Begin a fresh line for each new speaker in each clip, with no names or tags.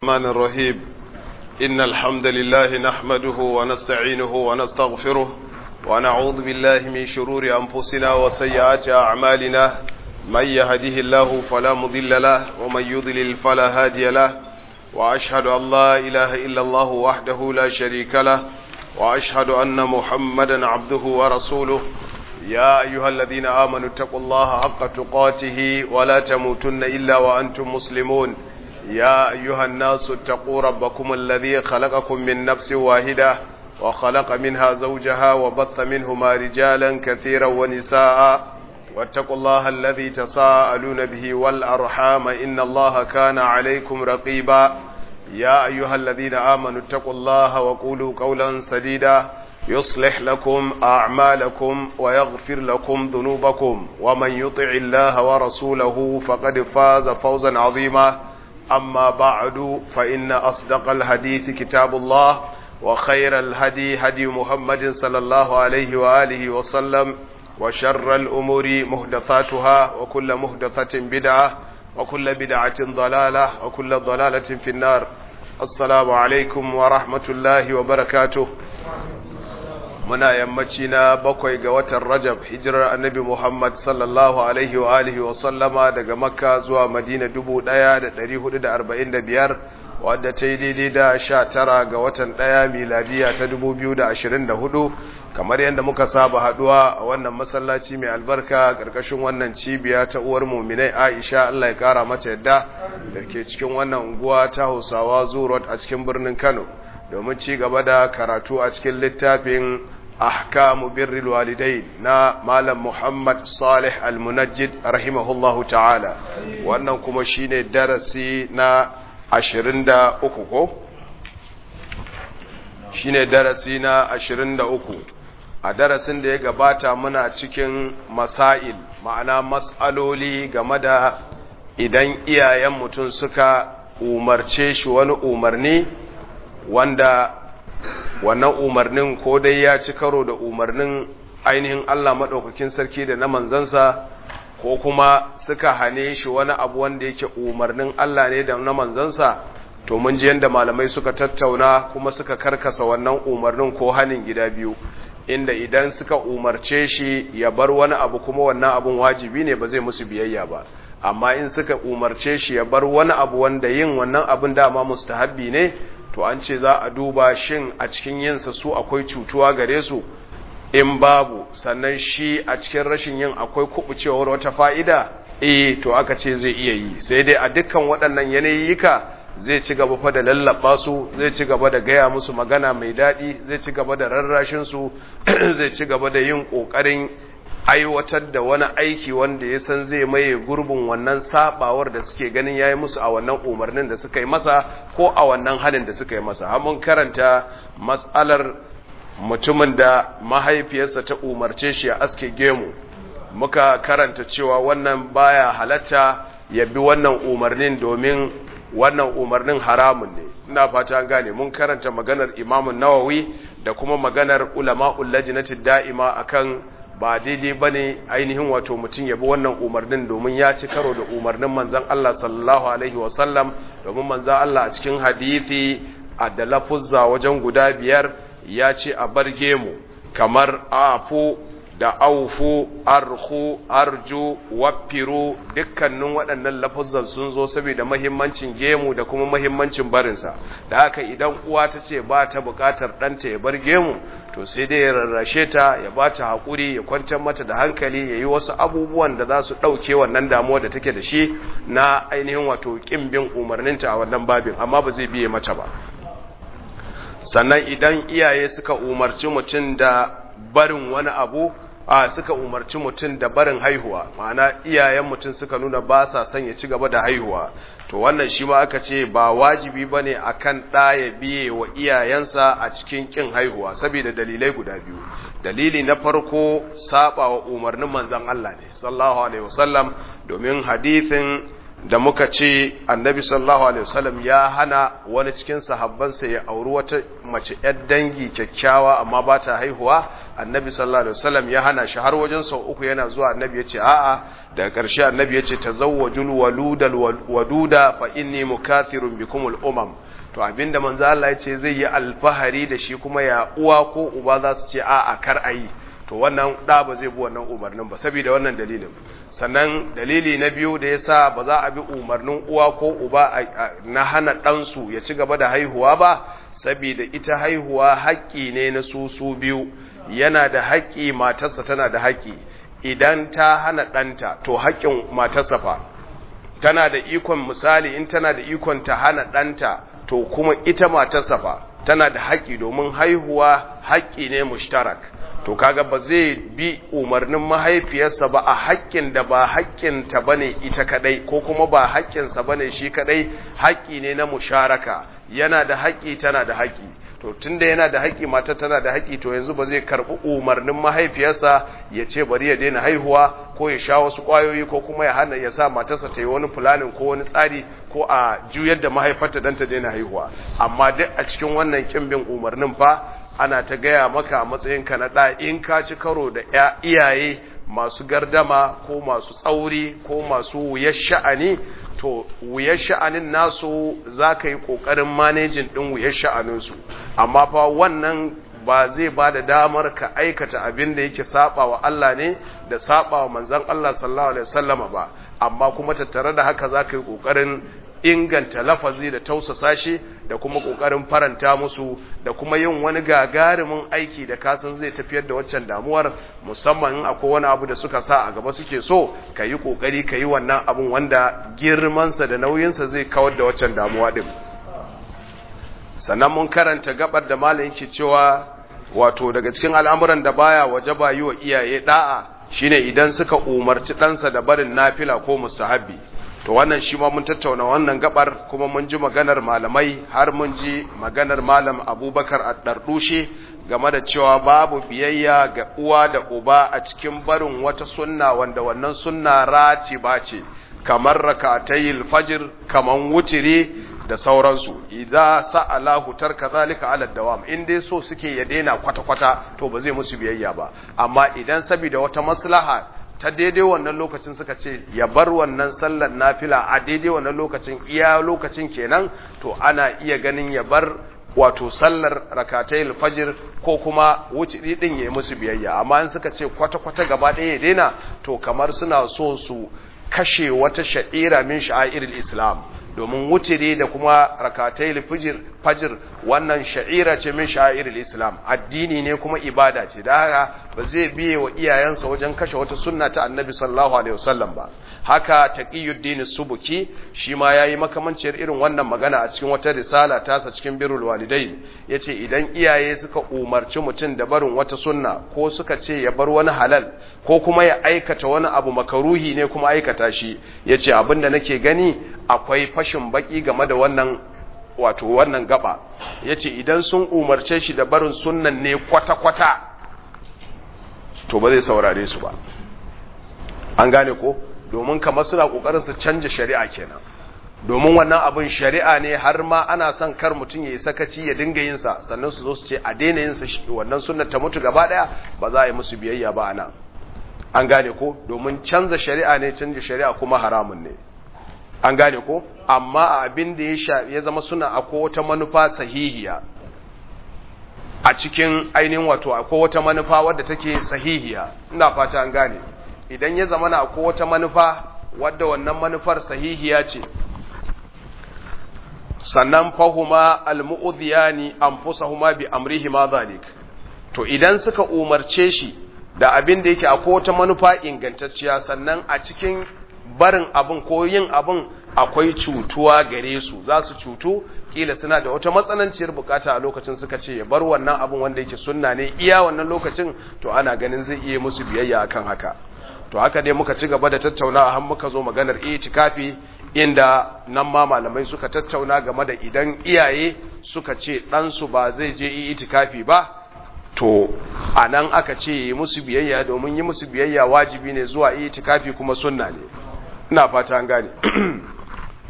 الرحمن الرحيم إن الحمد لله نحمده ونستعينه ونستغفره ونعوذ بالله من شرور أنفسنا وسيئات أعمالنا من يهده الله فلا مضل له ومن يضلل فلا هادي له وأشهد أن لا إله إلا الله وحده لا شريك له وأشهد أن محمدا عبده ورسوله يا أيها الذين آمنوا اتقوا الله حق تقاته ولا تموتن إلا وأنتم مسلمون يا أيها الناس اتقوا ربكم الذي خلقكم من نفس واحدة وخلق منها زوجها وبث منهما رجالا كثيرا ونساء واتقوا الله الذي تساءلون به والأرحام إن الله كان عليكم رقيبا يا أيها الذين آمنوا اتقوا الله وقولوا قولا سديدا يصلح لكم أعمالكم ويغفر لكم ذنوبكم ومن يطع الله ورسوله فقد فاز فوزا عظيما أما بعد فإن أصدق الحديث كتاب الله وخير الهدي هدي محمد صلى الله عليه وآله وسلم وشر الأمور مهدثاتها وكل مهدثة بدعة وكل بدعة ضلالة وكل ضلالة في النار السلام عليكم ورحمة الله وبركاته muna yammaci na bakwai ga watan rajab hijirar annabi muhammad sallallahu alaihi wa alihi wa sallama daga makka zuwa madina dubu ɗaya da ɗari hudu da arba'in da biyar wadda ta yi daidai da sha tara ga watan ɗaya miladiya ta dubu biyu da ashirin da hudu kamar yadda muka saba haɗuwa a wannan masallaci mai albarka ƙarƙashin wannan cibiya ta uwar muminai aisha allah ya ƙara mata yadda da ke cikin wannan unguwa ta hausawa zurot a cikin birnin kano domin ci gaba da karatu a cikin littafin ahkamu birril walidai na malam Muhammad Salih Al-Munajjid rahimahullahu ta'ala wannan kuma shine darasi na 23 ko shine darasi na 23 a darasin da ya gabata muna cikin masail ma'ana mas'aloli game da idan iyayen mutum suka umarce shi wani umarni wanda wannan umarnin ko dai ya ci karo da umarnin ainihin Allah maɗaukakin sarki da na manzansa ko kuma suka hane shi wani abu wanda yake umarnin Allah ne da na manzansa to mun ji yadda malamai suka tattauna kuma suka karkasa wannan umarnin ko hanin gida biyu inda idan suka umarce shi ya bar wani abu kuma wannan abun wajibi ne ba zai musu biyayya ba amma in suka umarce shi ya bar wani abu wanda yin wannan abun dama mustahabbi ne to an ce za a duba shin a cikin yinsa su akwai cutuwa gare su in babu sannan shi a cikin rashin yin akwai kubucewar wata fa'ida eh to aka ce zai iya yi sai dai a dukkan waɗannan yanayika zai ci gaba fa da lallaba su zai ci gaba da gaya musu magana mai daɗi zai ci gaba da rarrashin su zai ci gaba da yin ƙoƙarin aiwatar da wani aiki wanda ya san zai maye gurbin wannan sabawar da suke ganin yayi musu a wannan umarnin da suka yi masa ko a wannan halin da suka yi masa har mun karanta matsalar mutumin da mahaifiyarsa ta umarce shi a aske gemu muka karanta cewa wannan baya halatta ya bi wannan umarnin domin wannan umarnin haramun ne ina fata an gane mun karanta maganar imamun nawawi da kuma maganar ulama'ul lajnati da'ima akan ba daidai ba ne ainihin wato mutum ya bi wannan umarnin domin ya ci karo da umarnin manzan Allah sallallahu Alaihi wasallam domin manzan Allah a cikin hadithi a da lafuzza wajen guda biyar ya ce a bar gemu kamar afu da aufu arhu arju wafiru dukkanin waɗannan lafuzzan sun zo saboda mahimmancin gemu da kuma mahimmancin barinsa da haka idan uwa ta ce ba ta buƙatar ɗanta ya bar gemu to sai dai ya rarrashe ta ya ba ta haƙuri ya kwantar mata da hankali ya yi wasu abubuwan da za su ɗauke wannan damuwa da take da shi na ainihin wato ƙin bin umarninta a wannan babin amma ba zai biye mata ba sannan idan iyaye suka umarci mutum da barin wani abu a suka umarci mutum da barin haihuwa ma'ana iyayen mutum suka nuna ba sa son ya ci gaba da haihuwa to wannan shi ma aka ce ba wajibi ba ne a kan ɗaya biye wa iyayensa a cikin ƙin haihuwa saboda dalilai guda biyu dalili na farko saba wa umarnin manzan Allah ne sallallahu alaihi wasallam domin hadithin da muka ce annabi sallallahu alaihi wasallam ya hana wani cikin sahabbansa ya auri wata mace yar dangi kyakkyawa amma ba ta haihuwa annabi sallallahu alaihi wasallam ya hana shi har wajen sau uku yana zuwa annabi ya ce a'a daga ƙarshe annabi ya ce tazawwajul waludal waduda fa inni mukathirun bikumul umam to abinda manzo Allah ya ce zai yi alfahari da shi kuma ya uwa ko uba za su ce a'a kar ayi to wannan da ba zai bi wannan umarnin ba saboda wannan dalilin sannan dalili na biyu da yasa ba za a bi umarnin uwa ko uba na hana ɗansu ya ci gaba da haihuwa ba saboda ita haihuwa haƙƙi ne na su su biyu yana da haƙƙi matarsa tana da haƙƙi idan ta hana ɗanta to haƙƙin matarsa fa tana da ikon misali in tana da ikon ta hana ɗanta to kuma ita matarsa fa tana da haƙƙi domin haihuwa haƙƙi ne mushtarak to kaga ba zai bi umarnin mahaifiyarsa ba a haƙƙin da ba haƙƙinta bane ita kadai ko kuma ba haƙƙinsa bane shi kadai haƙƙi ne na musharaka yana da haƙƙi tana da haƙƙi to tunda yana da haƙƙi mata tana da haƙƙi to yanzu ba zai karɓi umarnin mahaifiyarsa ya ce bari ya daina haihuwa ko ya sha wasu ƙwayoyi ko kuma ya hana ya sa matarsa ta yi wani fulanin ko wani tsari ko a juyar da mahaifarta don ta daina haihuwa amma duk a cikin wannan ƙimbin umarnin fa ana ta gaya maka a matsayinka na ɗa in ka ci karo da iyaye masu gardama ko masu tsauri ko masu wuyar sha'ani to wuyar sha'anin nasu za ka yi ƙoƙarin manejin ɗin wuyar sha'aninsu amma fa wannan ba zai ba da damar ka aikata abin da yake saba wa Allah ne da saba wa manzan Allah sallallahu alaihi wasallama ba amma kuma tattare da haka za ka yi ƙoƙarin inganta lafazi da tausasa shi da kuma kokarin faranta musu da kuma yin wani gagarumin aiki da kasan zai tafiyar da waccan damuwar musamman in akwai wani abu da suka sa a gaba suke so ka yi kokari ka yi wannan abun wanda girmansa da nauyinsa zai kawar da waccan damuwa din sannan mun karanta gabar da malam yake cewa wato daga cikin al'amuran da baya wajaba yi wa iyaye da'a shine idan suka umarci ɗansa da barin nafila ko mustahabbi to wannan shi ma mun tattauna wannan gabar kuma mun ji maganar malamai har mun ji maganar malam abubakar addardushe game da cewa babu biyayya ga uwa da uba a cikin barin wata sunna wanda wannan sunna ratiba ce kamar rakatayil fajr kaman wutiri da sauransu idza sa'alahu tarka zalika ala dawam in dai so suke ya daina kwata kwata to ba zai musu biyayya ba amma idan saboda wata maslaha ta daidai wannan lokacin suka ce ya bar wannan sallar nafila a daidai wannan lokacin iya lokacin kenan to ana iya ganin ya bar wato sallar rakatai fajr ko kuma wuce din ya yi musu biyayya amma in suka ce kwata-kwata gaba ɗaya ya daina to kamar suna so su kashe wata sha'ira min sha'airil islam domin wutiri da kuma rakatai fajr fajr wannan sha'ira ce min sha'iril islam addini ne kuma ibada ce da haka ba zai biye wa iyayensa wajen kashe wata sunna ta annabi sallallahu alaihi wasallam ba haka taqiyuddin subuki shi ma yayi makamanciyar irin wannan magana a cikin wata risala tasa cikin birrul walidain yace idan iyaye suka umarci mutum da barin wata sunna ko suka ce ya bar wani halal ko kuma ya aikata wani abu makaruhi ne kuma aikata shi yace abinda nake gani akwai fashin baki game da wannan wato wannan gaba yace idan sun umarce shi da barin sunnan ne kwata-kwata to ba zai saurare su ba an gane ko domin kamar suna kokarin su canja shari'a kenan domin wannan abin shari'a ne har ma ana son kar mutum yayi sakaci ya dinga yin sa sannan su zo su ce a daina yin sa wannan sunnar ta mutu gaba daya ba za a yi musu biyayya ba anan an gane ko domin canza shari'a ne canja shari'a kuma haramun ne an gane ko amma abin da ya ya zama suna akwai wata manufa sahihiya a cikin ainihin wato akwai wata manufa wadda take sahihiya ina fata an gane idan ya zama na akwai wata manufa wadda wannan manufar sahihiya ce sannan fahuma almu'udhiyani anfusahuma bi amrihima zalik to idan suka umarce shi da abin da yake akwai wata manufa ingantacciya sannan a cikin barin abin ko yin abin akwai cutuwa gare su za su cutu kila suna da wata matsananciyar bukata a lokacin suka ce ya bar wannan abin wanda yake sunna ne iya wannan lokacin to ana ganin zai iya musu biyayya akan haka to haka dai muka ci gaba da tattaunawa har muka zo maganar itikafi inda nan ma malamai suka tattauna game da idan iyaye suka ce ɗansu ba zai je itikafi ba to a nan aka ce yi musu biyayya domin yi musu biyayya wajibi ne zuwa itikafi kuma sunna ne ina fata an gane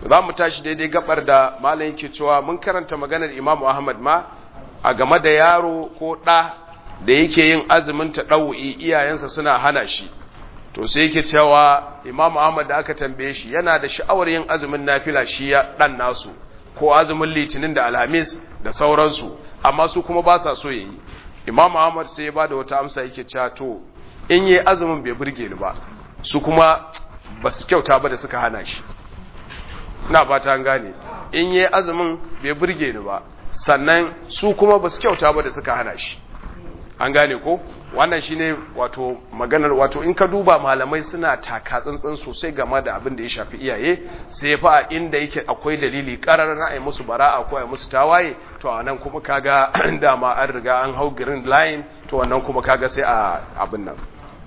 za mu tashi daidai gabar da malam yake cewa mun karanta maganar Imam Ahmad ma a game da yaro ko ɗa da yake yin azumin ta ɗau'i iyayensa suna hana shi to sai yake cewa Imam Ahmad da aka tambaye shi yana da sha'awar yin azumin nafila shi ya ɗan nasu ko azumin litinin da alhamis da sauransu amma su kuma ba sa so yayi Imam Ahmad sai ya bada wata amsa yake cewa to in yi azumin bai burge ni ba su kuma ba su kyauta ba da suka hana shi na fata gane in yi azumin bai burge ni ba sannan su kuma ba su kyauta ba da suka hana shi an gane ko wannan shine wato maganar wato in ka duba malamai suna taka tsantsan sosai game da abin da ya shafi iyaye sai fa inda yake akwai dalili karar na ai musu bara'a ko ai musu tawaye to anan kuma kaga dama an riga an hau green line to wannan kuma kaga sai a abin nan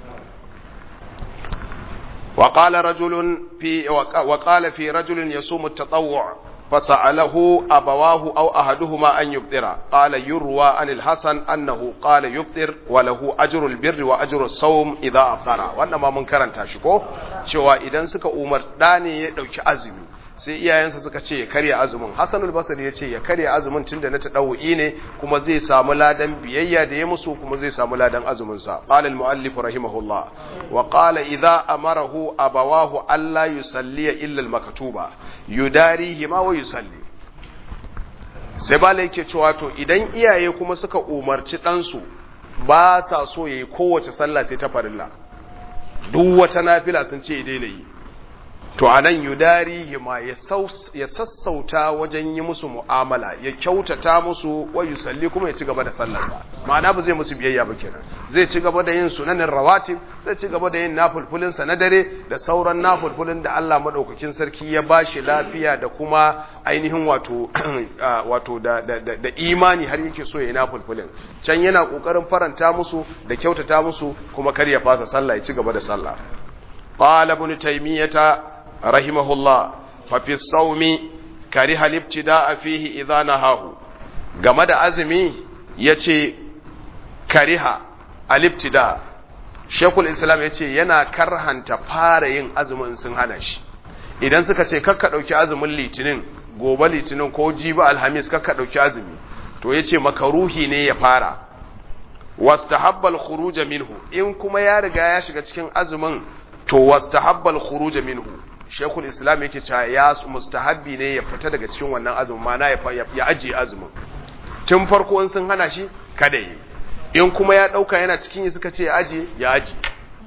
وقال رجل في وقال في رجل يصوم التطوع فسأله أبواه أو أحدهما أن يبطر قال يروى عن الحسن أنه قال يبطر وله أجر البر وأجر الصوم إذا أفطر وأنما من كرنتا شكو شوى إذا سك أمر داني يدوك أزمي sai iyayensa suka ce ya karya azumin Hassanul Basri ya ce ya karya azumin tunda na tadawu'i ne kuma zai samu ladan biyayya da ya musu kuma zai samu ladan azumin sa qala al muallif rahimahullah wa qala idza amarahu abawahu alla yusalli illa al maktuba yudarihi ma wa yusalli sai bala yake cewa to idan iyaye kuma suka umarci ɗansu ba sa so yayi kowace sallah sai ta farilla duk wata nafila sun ce daina yi to a nan yudari ma ya sassauta wajen yi musu mu'amala ya kyautata musu wa yusalli kuma ya ci gaba da sallarsa ma'ana ba zai musu biyayya ba kenan zai ci gaba da yin sunanin rawatib zai ci gaba da yin nafulfulin sa na dare da sauran nafulfulin da Allah madaukakin sarki ya bashi lafiya da kuma ainihin wato wato da, da, da, imani har yake so ya yi nafulfulin can yana kokarin faranta musu da kyautata musu kuma kar ya fasa sallah ya ci gaba da sallah قال ابن تيمية رحمه الله ففي الصوم كره الابتداء فيه إذا نهاه game da azumi ya ce kariha alibtida shekul islam ya ce yana karhanta fara yin azumin sun hana shi idan suka ce kakka ɗauki azumin litinin gobe litinin ko jibi alhamis kakka ɗauki azumi to ya ce makaruhi ne ya fara wastahabbal khuruja minhu in kuma ya riga ya shiga cikin azumin to wastahabbal khuruj minhu shaykhul islam yake cewa ya mustahabbi ne ya fita daga cikin wannan azumin mana ya ya aje azumin tun farko in sun hana shi kada yi in kuma ya dauka yana cikin yi suka ce ya aje ya aje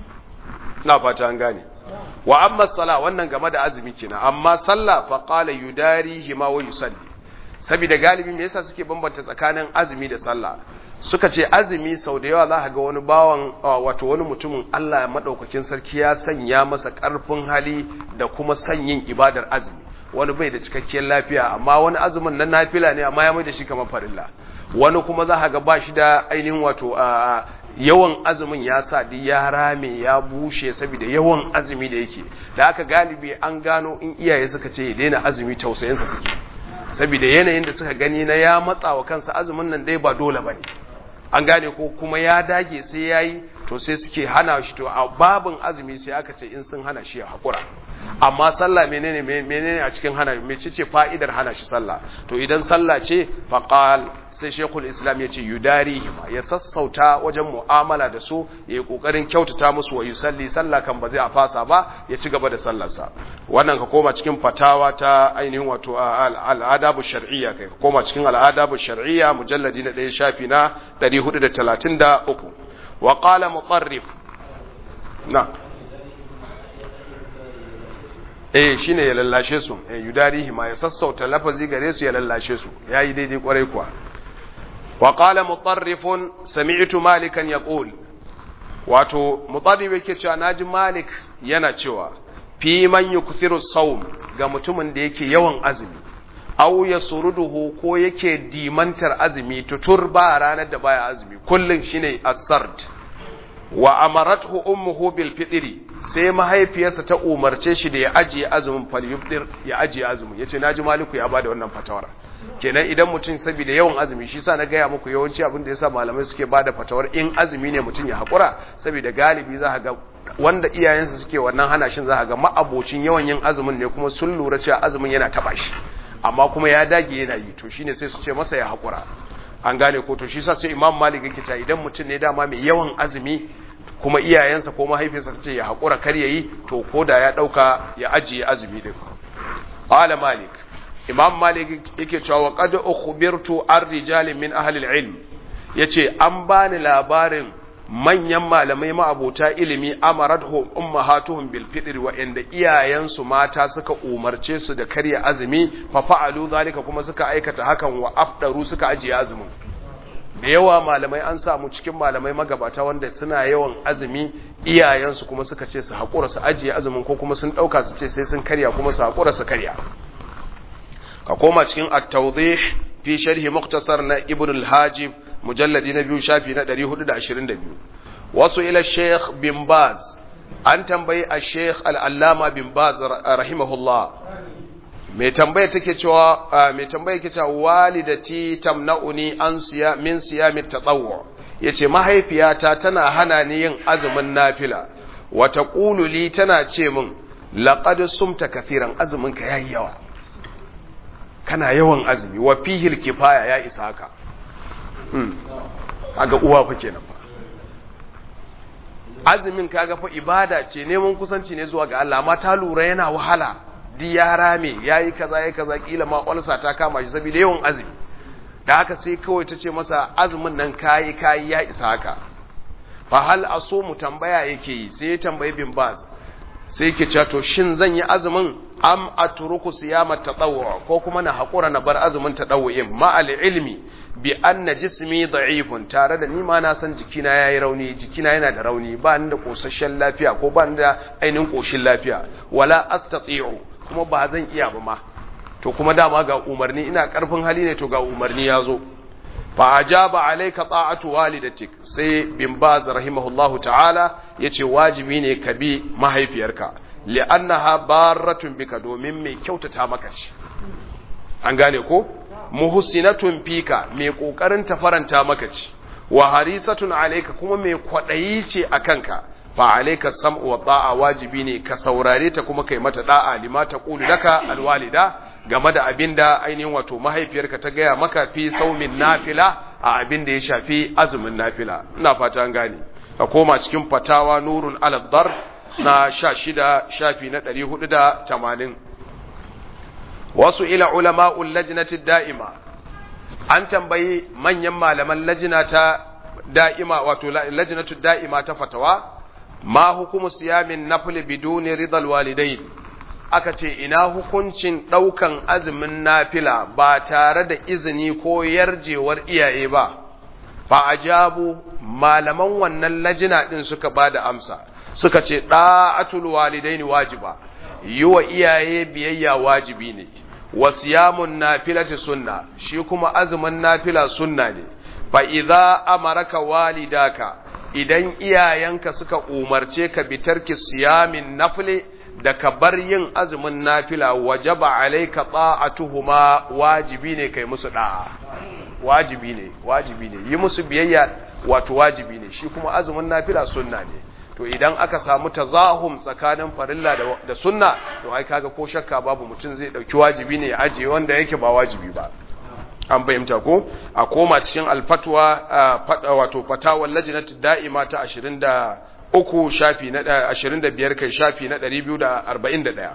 ina fata an gane wa amma sala wannan game da azumi kenan amma sallah fa qala yudarihi ma wa yusalli saboda galibi me yasa suke bambanta tsakanin azumi da sallah suka ce azumi sau da yawa za ka ga wani bawan wato wani mutumin Allah ya madaukakin sarki ya sanya masa karfin hali da kuma sanyin ibadar azumi wani bai da cikakkiyar lafiya amma wani azumin na nafila ne amma ya mai da shi kamar farilla wani kuma za ka ga ba shi da ainihin wato yawan azumin ya sa duk ya rame ya bushe saboda yawan azumi da yake da aka galibi an gano in iyaye suka ce ya daina azumi tausayinsa suke saboda yanayin da suka gani na ya matsa wa kansa azumin nan dai ba dole bane an gane ko kuma ya dage sai yayi to sai suke hana shi to a babin azumi sai aka ce in sun hana shi ya hakura amma sallah menene menene a cikin hana mecece fa'idar hana shi sallah to idan sallah ce faqal sai shekul islam ya ce yudari ya sassauta wajen mu'amala da su ya yi kokarin kyautata musu wa yusalli sallah kan ba zai a fasa ba ya ci gaba da sallarsa wannan ka koma cikin fatawa ta ainihin wato al'adabu shar'iyya kai ka koma cikin al'adabu shar'iyya mujalladi na ɗaya shafi na 433 wa qala mutarrif na eh shine ya lallashe su eh yudarihi ma ya sassauta lafazi gare su ya lallashe su yayi daidai kwarai kuwa wa qala mutarrifun sami'tu malikan yaqul wato mutarrif yake cewa naji malik yana cewa fi man yukthiru sawm ga mutumin da yake yawan azumi aw yasruduhu ko yake dimantar azumi tutur ba ranar da baya azumi kullun shine as-sard wa amarathu ummuhu bil fitri sai mahaifiyarsa ta umarce shi da ya ajiye azumin falyufdir ya ajiye azumin yace naji maliku ya bada wannan fatawar kenan idan mutum saboda yawan azumi shi sa na gaya muku yawanci abin da yasa malamai suke bada fatawar in azumi ne mutum ya hakura saboda galibi za ga wanda iyayensa suke wannan hana shin za ga ma'abocin yawan yin azumin ne kuma sun lura cewa azumin yana taba shi amma kuma ya dage yana yi to shine sai su ce masa ya hakura an gane ko to shi sa sai imam malik yake cewa idan mutum ne dama mai yawan azumi kuma iyayensa ko mahaifinsa ce ya haƙura kar yayi to ko da ya ɗauka ya ajiye azumi din qala malik imam malik yake cewa wa qad ukhbirtu ar rijalin min ahli al-ilm yace an bani labarin manyan malamai ma'abota ilimi amaradhum ummahatuhum bil fitr wa inda iyayensu mata suka umarce su da karya azumi fa fa'alu zalika kuma suka aikata hakan wa afdaru suka ajiye azumin da yawa malamai an samu cikin malamai magabata wanda suna yawan azumi iyayensu kuma suka ce su haƙura su ajiye azumin ko kuma sun ɗauka su ce sai sun karya kuma su haƙura su karya ka koma cikin at-tawdih fi sharhi muktasar na ibn al-hajib mujalladi na biyu shafi na 422 wasu ila sheikh bin baz an tambayi a sheikh al-allama bin baz rahimahullah mai tambaya take cewa mai tambaya ke cewa walidati tamna'uni an siya min siyami tatawwu yace mahaifiyata tana hana ni yin azumin nafila wa taqulu li tana ce min laqad sumta kathiran azumin ka yayi yawa kana yawan azumi wa fihil kifaya ya isa haka hmm kaga uwa fa kenan fa azumin kaga fa ibada ce neman kusanci ne zuwa ga Allah amma ta lura yana wahala di ya rame ya yi kaza ya kaza kila ma ƙwalsa ta kama shi saboda yawan azumi da haka sai kawai ta ce masa azumin nan kayi kayi ya isa haka fa hal aso mu tambaya yake yi sai ya tambayi bin baz sai yake cewa to shin zan yi azumin am atruku siyama tatawwu ko kuma na hakura na bar azumin tatawwu'in ma al ilmi bi anna jismi da'ifun tare da ni ma na san jikina yayi rauni jikina yana da rauni ba ni da kosasshen lafiya ko ba ni da ainihin koshin lafiya wala astati'u kuma ba zan iya ba ma to kuma dama ga umarni ina karfin hali ne to ga umarni ya zo fa ajaba alayka ta'atu walidatik sai bin baz rahimahullahu ta'ala yace wajibi ne ka bi mahaifiyarka li'annaha barratun bika domin mai kyautata maka ce an gane ko muhsinatun fika mai kokarin ta faranta maka ce wa harisatun alayka kuma mai kwadayi ce akanka fa alayka sam'u wa ta'a wajibi ne ka saurare ta kuma kai mata da'a lima taqulu laka alwalida game da abinda ainihin wato mahaifiyarka ta gaya maka fi saumin nafila a abinda ya shafi azumin nafila ina fata an gane ka koma cikin fatawa nurun ala dar na 16 shafi na 480 wasu ila ulama'ul lajnati da'ima an tambayi manyan malaman lajina ta da'ima wato lajnatu da'ima ta fatawa ma hukumu siyamin nafli biduni ridal walidain aka ce ina hukuncin ɗaukan azumin nafila ba tare da izini ko yarjewar iyaye ba fa ajabu malaman wannan lajina ɗin suka ba da amsa suka ce ɗa'atul walidaini wajiba yi wa iyaye biyayya wajibi ne wa siyamun nafilati sunna shi kuma azumin nafila sunna ne fa idza amaraka walidaka idan iyayenka suka umarce ka bitarki siyamin nafile da ka bar yin azumin nafila wajaba alaika ta'atuhuma wajibi ne kai musu da'a wajibi ne wajibi ne yi musu biyayya wato wajibi ne shi kuma azumin nafila sunna ne to idan aka samu tazahum tsakanin farilla da, da sunna to ai kaga ko shakka babu mutum zai dauki wajibi ne ya ajiye wanda yake ba wajibi ba an fahimta ko a koma cikin alfatwa wato fatawar lajinatu da'ima ta 23 shafi na 25 kai shafi na 241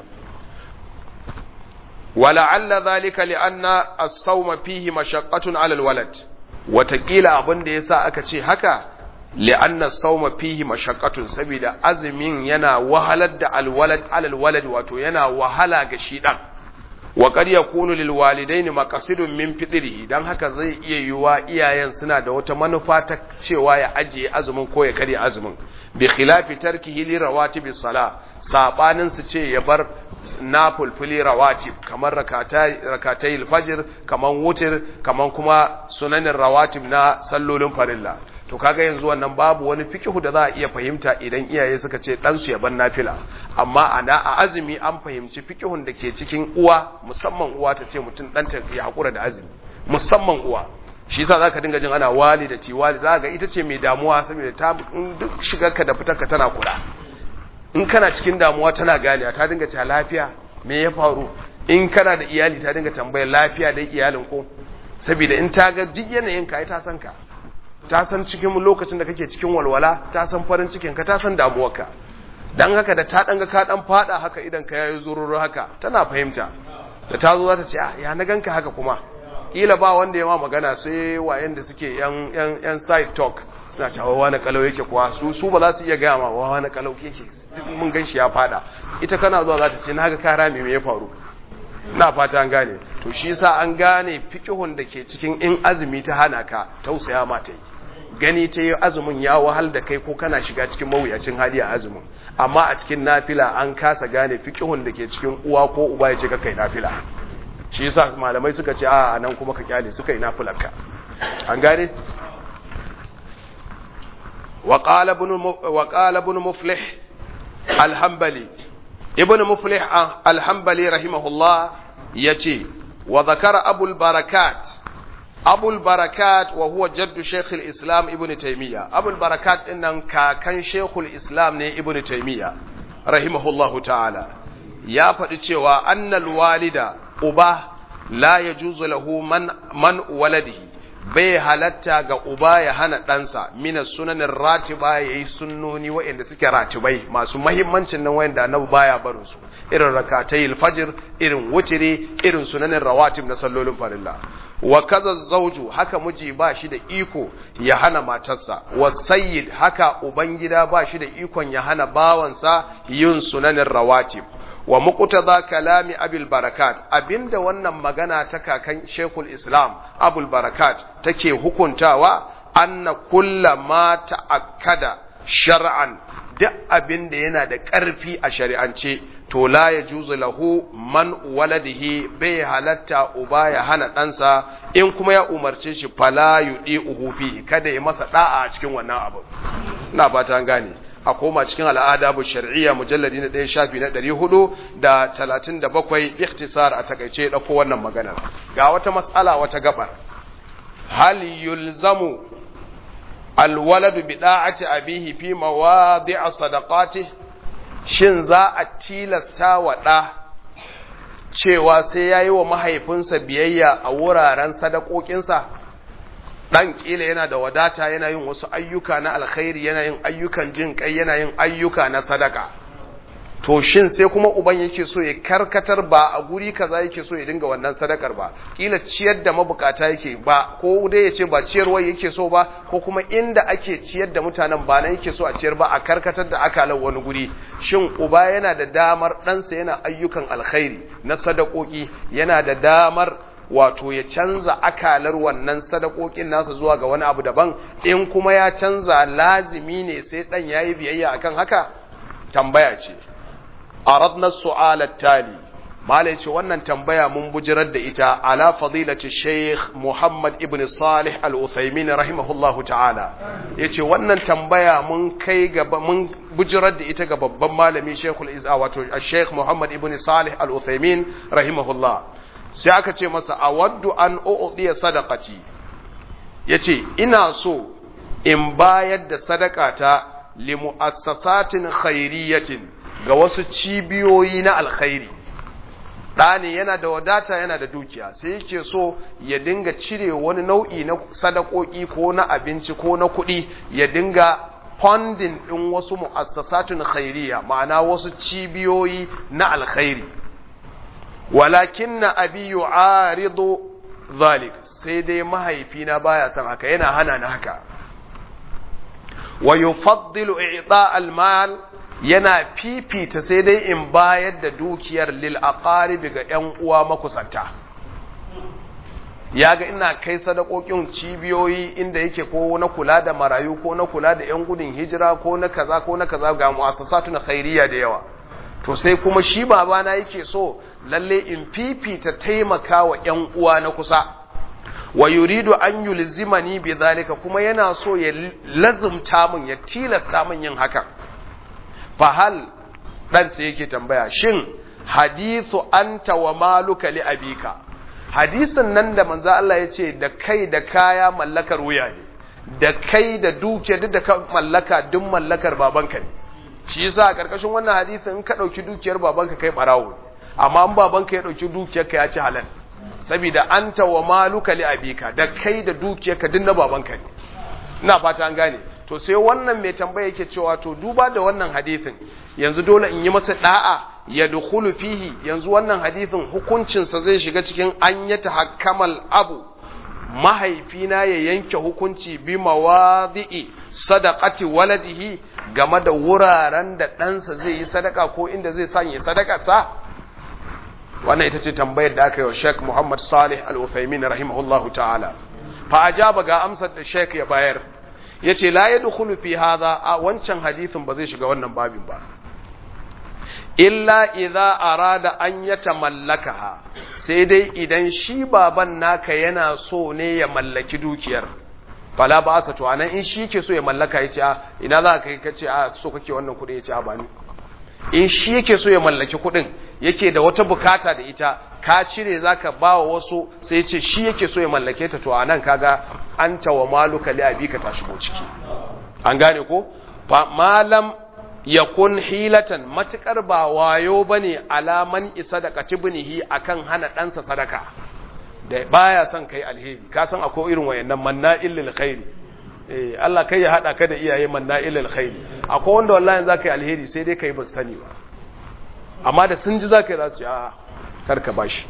wala'alla zalika li'anna as-sawma fihi mashaqqatun 'ala al-walad watakila abin da yasa aka ce haka li'anna as-sawma fihi mashaqqatun saboda azumin yana wahalar da al-walad 'ala al-walad wato yana wahala ga shi dan wa qad yakunu lil walidaini maqasidun min fitrihi dan haka zai iya yiwa iyayen suna da wata manufa ta cewa ya ajiye azumin ko ya karya azumin bi khilafi tarkihi li rawatib sala sabanin su ce ya bar nafulfuli rawatib kamar rakatai rakatai fajr kamar wutir kamar kuma sunanin rawatib na sallolin farilla to kaga yanzu wannan babu wani fikihu da za a iya fahimta idan iyaye suka ce ɗansu ya ban nafila amma a a azumi an fahimci fikihun da ke cikin uwa musamman uwa ta ce mutum ɗanta ya haƙura da azumi musamman uwa shi yasa zaka dinga jin ana wali da tiwali za ga ita ce mai damuwa saboda ta duk shigarka da fitarka tana kula in kana cikin damuwa tana ganiya ta dinga cewa lafiya me ya faru in kana da iyali ta dinga tambayar lafiya da iyalin ko saboda in ta ga duk yanayin ka ta san ka ta san cikin lokacin da kake cikin walwala ta san farin cikin ka ta san damuwarka dan haka da ta dan ga ka dan fada haka idan ka yayi zururu haka tana fahimta da ta zo za ta ce ah ya na ganka haka kuma kila ba wanda ya ma magana sai wayan da suke yan yan yan side talk suna cewa wani kalau yake kuwa su su ba za su iya gaya ma wani kalau yake duk mun gan shi ya fada ita kana zuwa za ta ce na ga kara me me ya faru na fata an gane to shi yasa an gane fiqhun da ke cikin in azumi ta hana ka tausaya ma ta yi gani ta yi azumin ya wahal da kai ko kana shiga cikin mawuyacin hali a azumin amma a cikin nafila an kasa gane fiqhun da ke cikin uwa ko uba ya ce ka kai nafila shi yasa malamai suka ce a nan kuma ka kyale suka yi nafilarka an gane وقال ابن وقال ابن مفلح الحنبلي ابن مفلح الحنبلي رحمه الله يتي وذكر أبو البركات أبو البركات وهو جد شيخ الإسلام ابن تيمية أبو البركات إن كان شيخ الإسلام ابن تيمية رحمه الله تعالى يا فتشي أن الوالد أباه لا يجوز له من من ولده bai halatta ga uba ya hana ɗansa mina sunanin ratiba ya yi sunnoni waɗanda suke ratibai masu mahimmancin nan waɗanda annabi baya barin su irin rakatai alfajir irin wutiri irin sunanin rawatib na sallolin farilla wa kaza zauju haka miji ba shi da iko ya hana matarsa wa sayyid haka ubangida ba shi da ikon ya hana bawansa yin sunanin rawatib wa muqtada kalami abul barakat abinda wannan magana ta kakan shekul islam abul barakat take hukuntawa anna kulla ma ta'akkada shar'an duk abinda yana da ƙarfi a shari'ance to la yajuzu lahu man waladihi bai halatta uba ya hana ɗansa in kuma ya umarce shi fala yudi uhufi kada ya masa da'a a cikin wannan abu ina fata an gane a koma cikin al'ada bu shar'iyya mujalladi na ɗaya shafi na ɗari hudu da talatin da bakwai ikhtisar a takaice ɗauko wannan maganar ga wata matsala wata gabar hal yulzamu alwaladu bi da'ati abihi fi mawadi'a sadaqati shin za a tilasta wa ɗa cewa sai yayi wa mahaifinsa biyayya a wuraren sadakokinsa dan kila yana da wadata yana yin wasu ayyuka na alkhairi yana yin ayyukan jin kai yana yin ayyuka na sadaka to shin sai kuma uban yake so ya karkatar ba a guri kaza yake so ya dinga wannan sadakar ba kila ciyar da mabukata yake ba ko dai ya ce ba ciyarwa yake so ba ko kuma inda ake ciyar da mutanen ba nan yake so a ciyar ba a karkatar da akalan wani guri shin uba yana da damar ɗansa yana ayyukan alkhairi na sadakoki yana da damar wato ya canza akalar wannan sadakokin nasa zuwa ga wani abu daban in kuma ya canza lazimi ne sai dan yayi biyayya akan haka tambaya ce aradna su'ala tali malai ce wannan tambaya mun bujirar da ita ala fadilati sheikh muhammad ibn salih al-uthaymin rahimahullahu ta'ala yace wannan tambaya mun kai gaba mun bujirar da ita ga babban malami sheikhul izza wato sheikh muhammad ibn salih al-uthaymin rahimahullah sai aka ce masa a waddu an u'diya sadaqati yace ina so in bayar da sadakata li muassasatin khairiyatin ga wasu cibiyoyi na alkhairi ɗani yana da wadata yana da dukiya sai yake so ya dinga cire wani nau'i na sadakoki ko na abinci ko na kuɗi ya dinga funding ɗin wasu mu'assasatun khairiya ma'ana wasu cibiyoyi na alkhairi walakin na abi yu'aridu zalik sai dai mahaifina baya son haka yana hana ni haka wa yufaddilu i'ta al-mal yana fifita sai dai in bayar da dukiyar lil aqaribi ga ƴan uwa makusanta ya ga ina kai sadakokin cibiyoyi inda yake ko na kula da marayu ko na kula da ƴan gudun hijira ko na kaza ko na kaza ga mu'assasatun khairiyya da yawa to sai kuma shi babana yake so lalle in fifita taimaka wa ƴan uwa na kusa wa yuridu an yulzimani bi zalika kuma yana so ya lazumta min ya tilasta min yin haka fa hal dan sai yake tambaya shin hadithu anta wa maluka li abika hadisin nan da manzo Allah ya ce da kai da kaya mallakar wuya ne da kai da duke duk da ka mallaka duk mallakar babanka ne shi yasa a karkashin wannan hadisin in ka dauki dukiyar babanka kai barawo amma in babanka ya dauki dukiyar ka ya ci halal saboda anta wa maluka li abika da kai da dukiyar ka duk na babanka ne ina fata an gane to sai wannan mai tambaya yake cewa to duba da wannan hadisin yanzu dole in yi masa da'a ya dukhulu fihi yanzu wannan hadisin hukuncinsa zai shiga cikin an ya tahakkamal abu mahaifina ya yanke hukunci bi mawadhi'i sadaqati waladihi game da wuraren da ɗansa zai yi sadaka ko inda zai sanya sadaka sa wannan ita ce tambayar da aka yi wa Sheikh Muhammad Salih Al-Uthaymeen rahimahullahu ta'ala fa ajaba ga amsar da Sheikh ya bayar yace la yadkhulu fi hadha a wancan hadisin ba zai shiga wannan babin ba illa idza arada an yatamallakaha sai dai idan shi baban naka yana so ne ya mallaki dukiyar fala ba sa to anan in shi ke so ya mallaka yace a ina za ka kai kace a so kake wannan kudi yace a ba ni in shi yake so ya mallaki kudin yake da wata bukata da ita ka cire zaka ba wa wasu sai yace shi yake so ya mallake ta to anan kaga anta wa maluka li abika ta shigo ciki an gane ko fa malam yakun hilatan matukar ba wayo bane alaman isa da katibnihi akan hana ɗansa sadaka da baya son kai alheri ka san akwai irin wayannan manna'il lil khairi eh Allah kai ya hada ka da iyaye manna'il lil khairi akwai wanda wallahi zaka yi alheri sai dai kai ba sani ba amma da sun ji zaka yi za su ce a karka bashi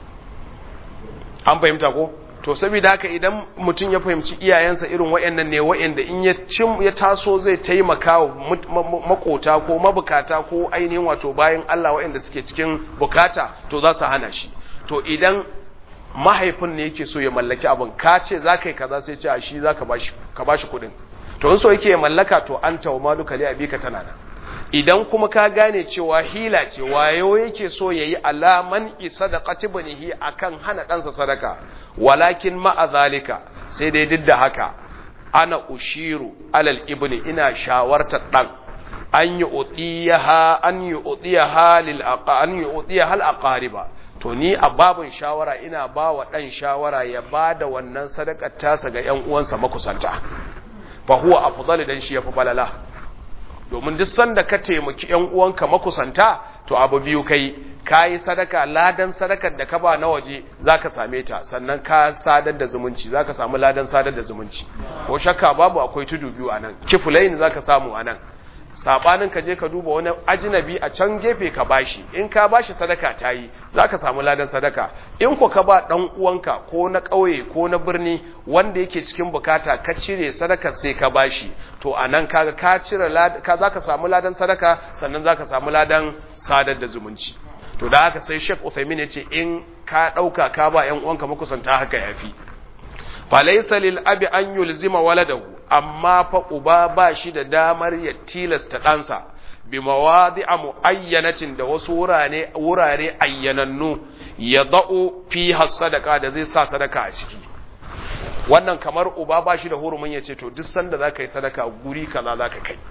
an fahimta ko to saboda haka idan mutum ya fahimci iyayensa irin wayannan ne wayanda in ya cin ya taso zai taimaka wa makota ko mabukata ko ainihin wato bayan Allah wayanda suke cikin bukata to za su hana shi to idan mahaifin ne yake so ya mallaki abin ka ce za ka yi kaza sai ce a shi za ka ba shi kudin to in so yake ya mallaka to an tawo maluka li abika tana nan idan kuma ka gane cewa hila ce wayo yake so yayi alaman isadaqati banihi akan hana ɗansa sadaka walakin ma'a zalika sai dai duk da haka ana ushiru alal ibni ina shawartar dan an yi utiyaha an yi utiyaha lil aqa an yi utiyaha al aqariba to ni a babun shawara ina ba wa dan shawara ya bada wannan sadakar tasa ga ƴan uwansa makusanta fa huwa afdalu dan shi yafi balala domin duk sanda ka taimaki ƴan uwanka makusanta to abu biyu kai kayi sadaka ladan sadakar da ka ba na waje zaka same ta sannan ka sadar da zumunci zaka samu ladan sadar da zumunci ko shakka babu akwai tudu biyu anan kifulain zaka samu anan sabanin ka je ka duba wani ajnabi a can gefe ka bashi in ka bashi sadaka tayi zaka samu ladan sadaka in ko ka ba dan uwanka ko na kauye ko na birni wanda yake cikin bukata ka cire sadaka sai ka bashi to anan kaga ka cire ka zaka samu ladan sadaka sannan zaka samu ladan sadar da zumunci to da haka sai Sheikh Uthaymeen yace in ka dauka ka ba ƴan uwanka makusanta haka yafi falaysa lil abi an yulzima waladahu amma fa uba ba shi da damar ya tilasta ɗansa bi mawadi'a muayyanatin da wasu wurare wurare ayyanannu ya da'u fi sadaka da zai sa sadaka a ciki wannan kamar uba ba shi da hurumin ya ce to duk sanda zaka yi sadaka guri kaza zaka kai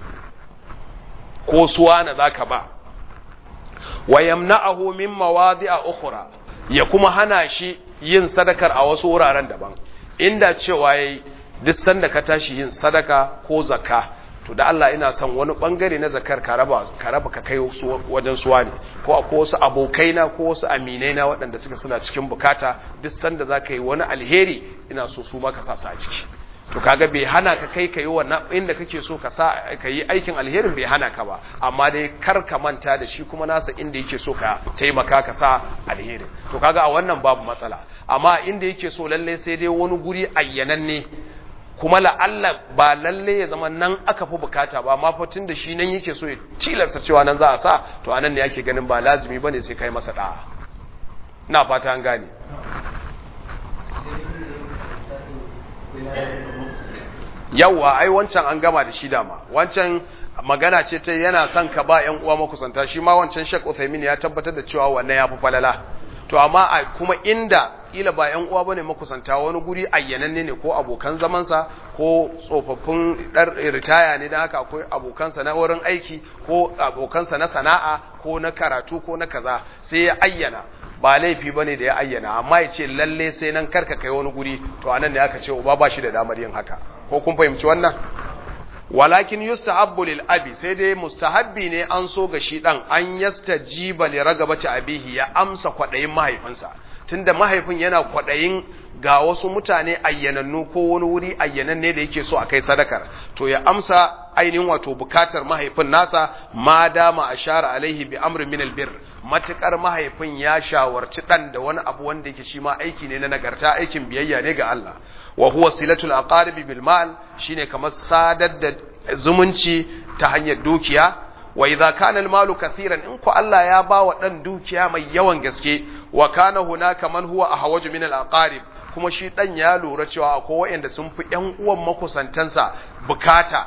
ko suwana zaka ba wa yamna'ahu min mawadi'a ukhra ya kuma hana shi yin sadakar a wasu wuraren daban inda cewa yayi duk sanda ka tashi yin sadaka ko zakka to da Allah ina son wani bangare na zakar ka raba ka raba ka kai wajen suwa ne ko akwai wasu abokaina ko wasu aminai na waɗanda suka suna cikin bukata duk sanda zaka yi wani alheri ina so su ma ka sa su a ciki to kaga bai hana ka kai ka yi wannan inda kake so ka sa ka yi aikin alherin bai hana ka ba amma dai kar ka manta da shi kuma nasa inda yake so ka taimaka ka sa alherin to kaga a wannan babu matsala amma inda yake so lalle sai dai wani guri ayyananne kuma la'alla ba lalle ya zama nan aka fi bukata ba amma fatin da shi nan yake so ya tilasta cewa nan za a sa to anan ne ake ganin ba lazimi bane sai kai masa da'a ina fata an gane yawwa ai wancan an gama da shi dama wancan magana ce ta yana son ka ba ƴan uwa makusanta shi ma wancan Sheikh Uthaymeen ya tabbatar da cewa wannan yafi falala to amma kuma inda kila ba yan uwa bane makusanta wani guri ayyananne ne ko abokan zamansa ko tsofaffin dar ritaya ne dan haka akwai abokansa na wurin aiki ko abokansa na sana'a ko na karatu ko na kaza sai ya ayyana ba laifi bane da ya ayyana amma ya ce lalle sai nan karka kai wani guri to anan ne aka ce uba ba shi da damar yin haka ko kun fahimci wannan walakin yustahabbu lil abi sai dai mustahabbi ne an so ga shi dan an yastajiba li ragabati abihi ya amsa kwadayin mahaifinsa tunda mahaifin yana kwadayin ga wasu mutane ayyanannu ko wani wuri ayyananne da yake so a kai sadakar to ya amsa ainihin wato bukatar mahaifin nasa ma dama ashara alaihi bi amrin min albir matukar mahaifin ya shawarci dan da wani abu wanda yake shi ma aiki ne na nagarta aikin biyayya ne ga Allah wa huwa silatul aqaribi bil mal shine kamar sadar da zumunci ta hanyar dukiya wa idza kana al malu kathiran in ku Allah ya ba wa dan dukiya mai yawan gaske wa kana hunaka man huwa ahwaju min al aqarib kuma shi dan ya lura cewa akwai wayanda sun fi ƴan uwan makusantansa bukata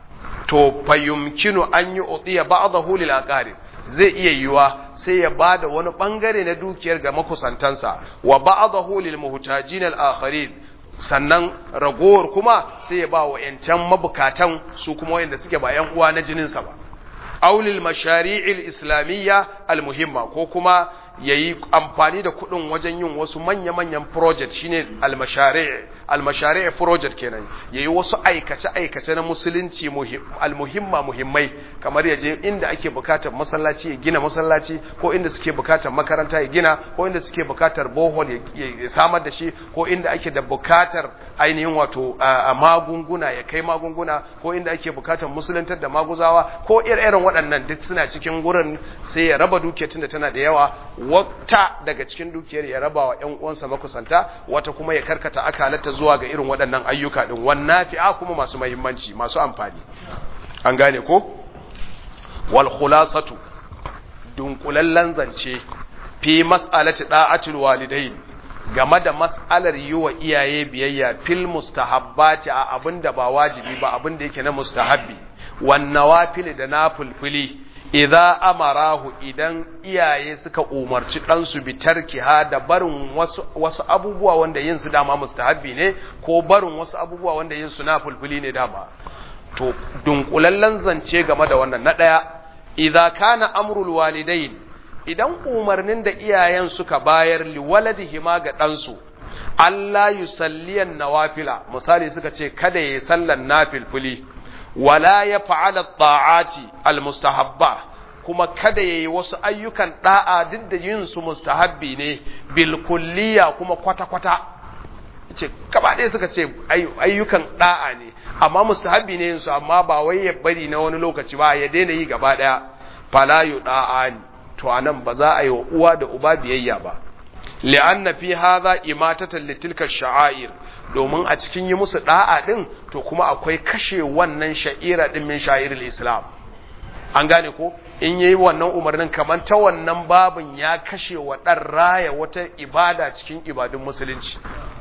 to fayumkinu an yi utiya ba'dahu lil aqarib zai iya yiwa sai ya bada wani bangare na dukiyar ga makusantansa wa ba'dahu lil muhtajin al akharin sannan ragowar kuma sai ya ba wa yancan mabukatan su kuma wayanda suke ba yan uwa na jininsa ba aulil mashari'il islamiyya almuhimma ko kuma yayi amfani da kuɗin wajen yin wasu manya-manyan project shine almashari' almashari' project kenan yayi wasu aikace-aikace na musulunci almuhimma muhimmai kamar yaje inda ake bukatar masallaci ya gina masallaci ko inda suke bukatar makaranta ya gina ko inda suke bukatar bohol ya samar da shi ko inda ake da bukatar ainihin wato magunguna ya kai magunguna ko inda ake bukatar musuluntar da maguzawa ko irin waɗannan duk suna cikin gurin sai ya raba dukiyar tunda tana da yawa wata daga cikin dukiyar ya raba wa ƴan uwansa makusanta wata kuma ya karkata akalata zuwa ga irin waɗannan ayyuka din wannan fi'a kuma masu muhimmanci masu amfani an gane ko wal khulasatu dunkulallen zance fi mas'alati da'atul walidain game da mas'alar yi wa iyaye biyayya fil mustahabbati a abinda ba wajibi ba abinda yake na mustahabbi wan nawafil da nafilfili idza amarahu idan iyaye suka umarci ɗansu bi tarkiha da barin wasu, wasu abubuwa wanda yin su dama mustahabbi ne ko barin wasu abubuwa wanda yin su na fulfuli ne dama to dunkulallen zance game da wannan na ɗaya idza kana amrul walidain idan umarnin da iyayen suka bayar liwaladihima ga ɗansu Allah yusalliyan nawafila misali suka ce kada yayi sallan nafilfuli wala ya fa'ala ta'ati almustahabba kuma kada ya yi wasu ayyukan ɗa'a duk da yin su mustahabbi ne bilkulliya kuma kwata-kwata ce gaba ɗaya suka ce ayyukan ɗa'a ne amma mustahabbi ne yin su amma ba wai ya bari na wani lokaci ba ya daina yi gaba ɗaya falayu ɗa'a ne to anan ba za a yi wa uwa da uba biyayya ba li'anna fi hadha imatatan litilka sha'air domin a cikin yi musu da'a din to kuma akwai kashe wannan sha'ira din min sha'iril islam an gane ko in yayi wannan umarnin kamar ta wannan babin ya kashe wa dan raya wata ibada cikin ibadun musulunci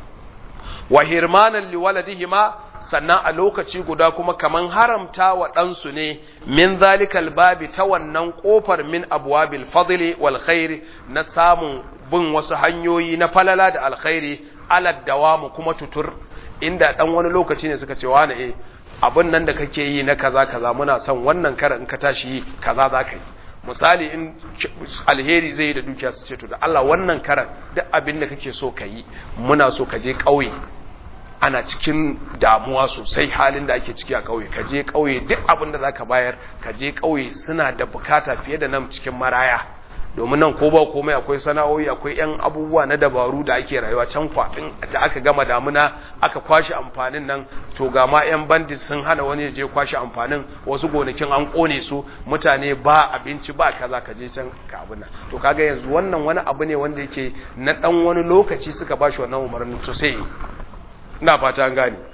wa hirmanan liwaladihima sannan a lokaci guda kuma kaman haramta wa ɗansu ne min zalikal babi ta wannan ƙofar min abwabil fadli wal khairi na samun bin wasu hanyoyi na falala da alkhairi alad dawamu kuma tutur inda dan wani lokaci ne suka ce wani eh abin nan da kake yi na kaza kaza muna son wannan karan in ka tashi yi kaza za ka yi misali in alheri zai yi da dukiya su ce to da Allah wannan karan duk abin da kake so ka yi muna so ka je ƙauye ana cikin damuwa sosai halin da ake ciki a ƙauye ka je ƙauye duk abin da za ka bayar ka je ƙauye suna da bukata fiye da nan cikin maraya domin nan ko ba komai akwai sana'o'i akwai yan abubuwa na dabaru da ake rayuwa can kwafin da aka gama damuna aka kwashe amfanin nan to ga ma yan bandit sun hana wani ya je kwashe amfanin wasu gonakin an kone su mutane ba abinci ba kaza ka je can ka abin nan to kaga yanzu wannan wani abu ne wanda yake na dan wani lokaci suka bashi wannan umarnin to sai ina fata an gane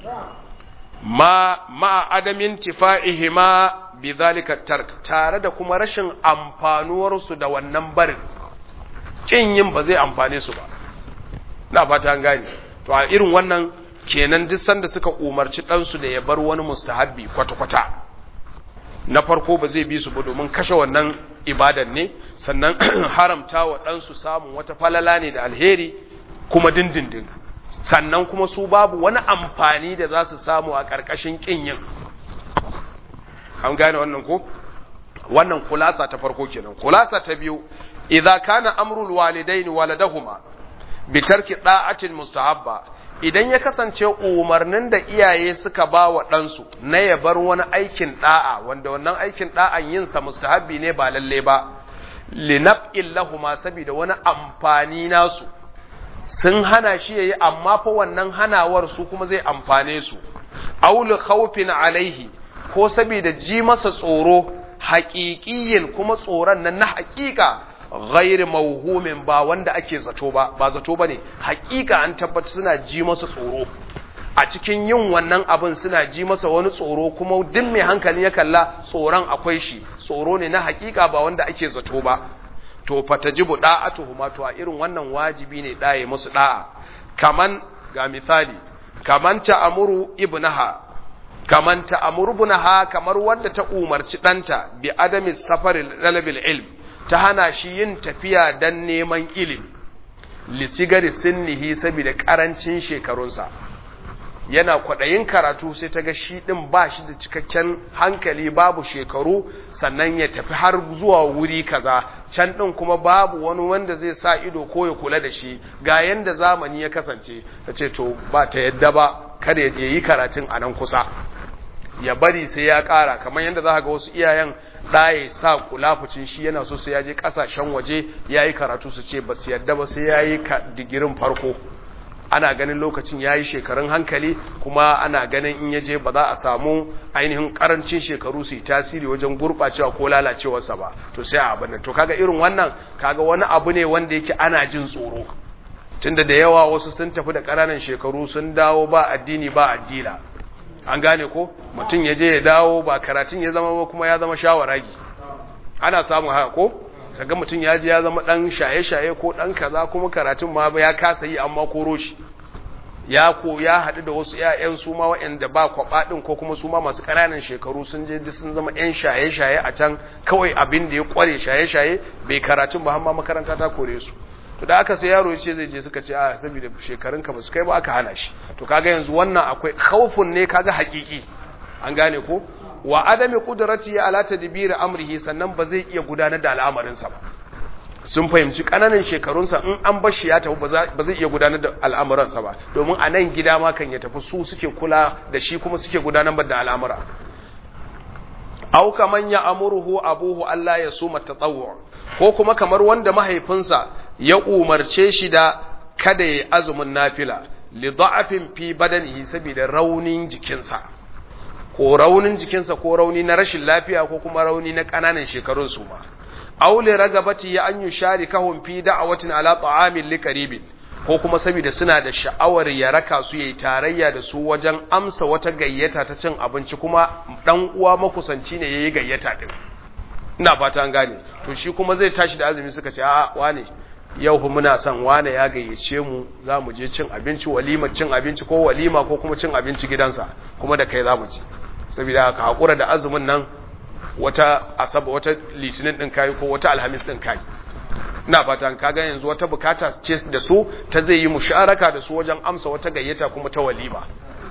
ma ma adamin tifa'ihima bidhalika tark tare da kuma rashin amfanuwar su da wannan barin kin yin ba zai amfane su ba ina fata an gane to a irin wannan kenan duk sanda suka umarci dan su da ya bar wani mustahabbi kwata kwata na farko ba zai bi su ba domin kashe wannan ibadan ne sannan haramta wa dan su samun wata falala ne da alheri kuma dindindin sannan kuma su babu wani amfani da za su samu a ƙarƙashin ƙin yin an gane wannan ko wannan kulasa ta farko kenan kulasa ta biyu idza kana amrul walidain waladahuma bi tarki da'atin mustahabba idan ya kasance umarnin da iyaye suka ba wa ɗansu na ya bar wani aikin da'a wanda wannan aikin da'an yin sa mustahabbi ne ba lalle ba linab'il lahuma saboda wani amfani nasu sun hana shi yayi amma fa wannan hanawar su kuma zai amfane su aul khawfin alaihi ko saboda ji masa tsoro haƙiƙiyin kuma tsoron nan na haƙiƙa ghairi mauhumin ba wanda ake zato ba ba zato bane haƙiƙa an tabbata suna ji masa tsoro a cikin yin wannan abin suna ji masa wani tsoro kuma duk mai hankali ya kalla tsoron akwai shi tsoro ne na haƙiƙa ba wanda ake zato ba to fatajibu da'atuhuma to a irin wannan wajibi ne daye musu da'a kaman ga misali kaman ta'amuru ibnaha kaman ta'amuru ibnaha kamar wanda ta umarci danta bi adami safaril dalabil ilm ta hana shi yin tafiya dan neman ilimi lisigari sinnihi saboda karancin shekarunsa yana kwaɗayin karatu sai ta ga shi ɗin ba shi da cikakken hankali babu shekaru sannan ya tafi har zuwa wuri kaza can ɗin kuma babu wani wanda zai sa ido ko ya kula da shi ga yanda zamani ya kasance ta ce to ba ta yadda ba kada ya yi karatun a nan kusa ya bari sai ya ƙara kamar yadda za ga wasu iyayen ɗaya sa kulafucin shi yana so sai ya je ƙasashen waje ya yi karatu su ce ba su yadda ba sai ya yi digirin farko ana ganin lokacin ya yi shekarun hankali kuma ana ganin in yaje ba za a samu ainihin karancin shekaru su yi tasiri wajen gurɓacewa ko lalacewarsa ba to sai a abin to kaga irin wannan kaga wani abu ne wanda yake ana jin tsoro tunda da yawa wasu sun tafi da ƙananan shekaru sun dawo ba addini ba addila an gane ko mutum ya je ya dawo ba karatun ya zama ba kuma ya zama shawaragi ana samun haka ko kaga mutum ya je ya zama dan shaye-shaye ko dan kaza kuma karatun ma ya kasa yi amma koro shi ya ko ya haɗu da wasu ƴaƴan su ma waɗanda ba kwaba din ko kuma su ma masu ƙananan shekaru sun je duk sun zama ƴan shaye-shaye a can kawai abin da ya kware shaye-shaye bai karatun ba amma makaranta ta kore su to da aka sai yaro yace zai je suka ce a saboda shekarun ka ba su kai ba aka hana shi to kaga yanzu wannan akwai khaufun ne kaga haƙiƙi an gane ko wa adami qudrati ala tadbir amrihi sannan ba zai iya gudanar da al'amarinsa ba sun fahimci kananan shekarunsa in an bar shi ya tafi ba zai iya gudanar da al'amuransa ba domin a nan gida ma kan ya tafi su suke kula da shi kuma suke gudanar da al'amura aw kaman ya amuruhu abuhu Allah ya suma tatawwu ko kuma kamar wanda mahaifinsa ya umarce shi da kada ya azumin nafila li da'afin fi badanihi saboda raunin jikinsa ko raunin jikinsa ko rauni na rashin lafiya ko kuma rauni na ƙananan shekarun su ma aule ragabati ya an yushari kahum fi da'awatin ala ta'amin liqaribin ko kuma saboda suna da sha'awar ya raka su yayi tarayya da su wajen amsa wata gayyata ta cin abinci kuma dan uwa makusanci ne yayi gayyata din ina fata an gane to shi kuma zai tashi da azumi suka ce a wane yau fa muna son wane ya gayyace mu za mu je cin abinci walima cin abinci ko walima ko kuma cin abinci gidansa kuma da kai za mu ci saboda ka haƙura da azumin nan wata asaba wata litinin ɗin kayi ko wata alhamis ɗin kayi ina fata ka ga yanzu wata bukata ce da su ta zai yi musharaka da su wajen amsa wata gayyata kuma ta walima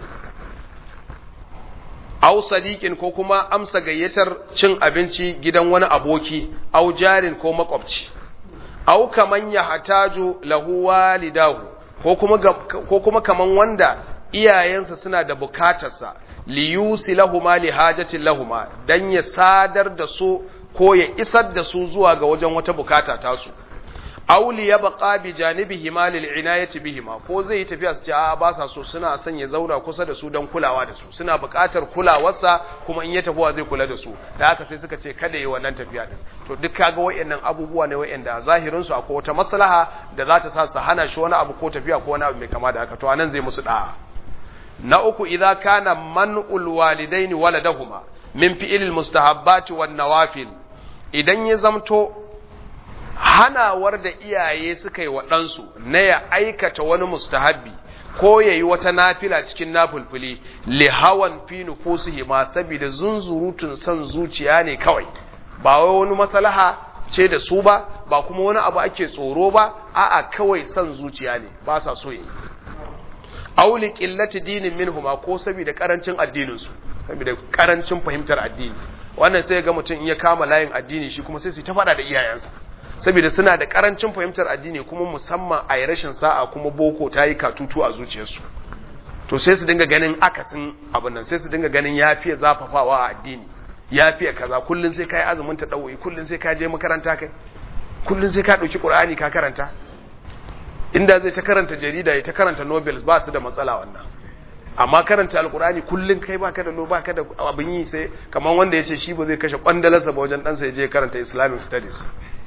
aw sadiqin ko kuma amsa gayyatar cin abinci gidan wani aboki aw jarin ko makwabci aw kaman ya hataju lahu walidahu ko kuma ko kuma kaman wanda iyayensa suna da bukatarsa liyusi lahuma li hajatin lahuma dan ya sadar da su ko ya isar da su zuwa ga wajen wata bukata ta su aw li yabqa bi janibihima lil inayati bihima ko zai tafiya su ce a ba sa so suna son ya zauna kusa da su dan kulawa da su suna bukatar kulawarsa kuma in ya tafi zai kula da su da haka sai suka ce kada yi wannan tafiya din to duk kaga wayannan abubuwa ne wayanda zahirin su akwai wata maslaha da za ta sa su hana shi wani abu ko tafiya ko wani abu mai kama da haka to anan zai musu da'a na uku idza kana man'ul walidaini waladahuma min fi'il mustahabbati wan nawafil idan ya zamto hanawar da iyaye suka yi wa ɗansu na ya aikata wani mustahabbi ko ya yi wata nafila cikin nafulfuli li hawan fi nufusihi ma saboda zunzurutun son zuciya ne kawai ba wai wani maslaha ce da su ba ba kuma wani abu ake tsoro ba a'a kawai son zuciya ne ba sa so yi auli qillati dinin minhuma ko saboda karancin addinin su saboda karancin fahimtar addini wannan sai ga mutum in ya kama layin addini shi kuma sai su ta fada da iyayensa saboda suna da karancin fahimtar addini kuma musamman a rashin sa'a kuma boko ta yi katutu a zuciyarsu to sai su dinga ganin akasin abin nan sai su dinga ganin ya fiye zafafawa a addini ya fiye kaza kullun sai kai azumin ta dawoyi kullun sai ka je makaranta kai kullun sai ka dauki qur'ani ka karanta inda zai ta karanta jarida ya ta karanta nobels ba su da matsala wannan amma karanta alqur'ani kullun kai baka da lo baka da abin yi sai kamar wanda yace shi ba zai kashe kwandalarsa ba wajen dan sa ya je karanta islamic studies